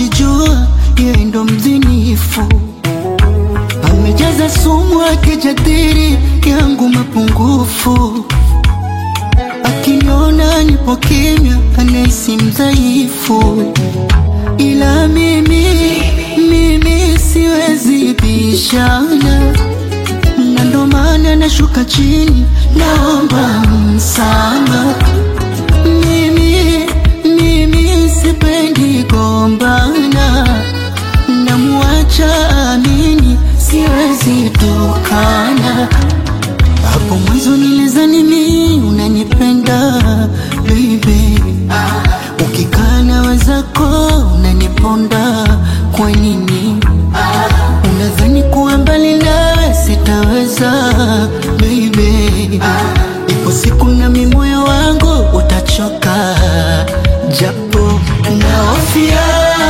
nilijua yeye ndo mzinifu, amejaza sumu akijadiri yangu mapungufu, akiniona nipo kimya anahisi mdhaifu, ila mimi mimi siwezi bishana na ndo maana nashuka chini, naomba msamaha. Mimi mimi sipendi gombana, namuacha amini, siwezi tokana. Hapo mwanzo nilizani mimi unanipenda baby, ukikaa na wenzako unaniponda, kwa nini? Unadhani kuwa mbali nawe sitaweza baby, ipo siku na mi moyo wangu utachoka, japo naofia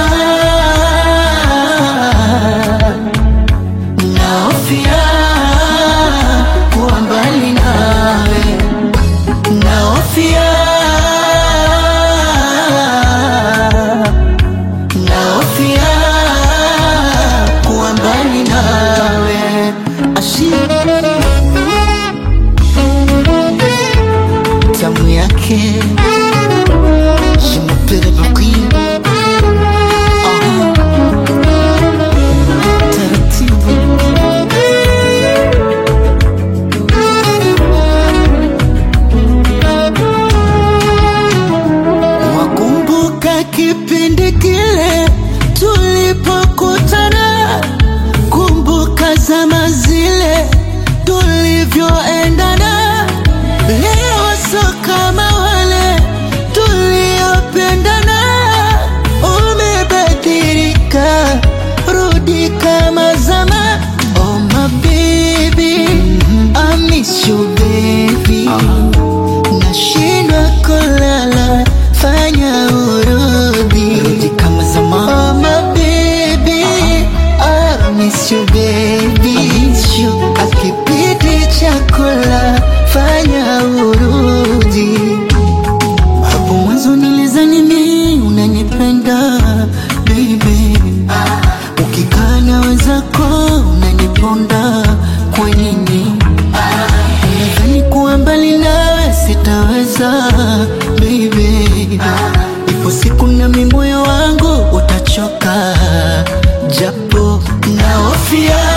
naofia kuwa mbali nawe naofia naofia kuwa mbali nawe ashi tamu yake Je m'appelle Brooklyn Ah. Taratibu Wakumbuka kipindi kile tulipokutana, kumbuka zama zile tulivyoendana. Leo so kama wale tuliopendana, umebadilika, rudi kama zama. Oh my baby, I miss you baby nashindwa kulala, fanya urudi rudi kama zamani. Oh my baby, I miss you baby, I miss you. Akipiti chakula, fanya urudi. Hapo mwanzo nilizani mimi unanipenda baby, ukikaa na wenzako unaniponda, kwa nini? Unadhani kuwa mbali nawe sitaweza baby, ipo siku na mi moyo wangu utachoka, japo naofia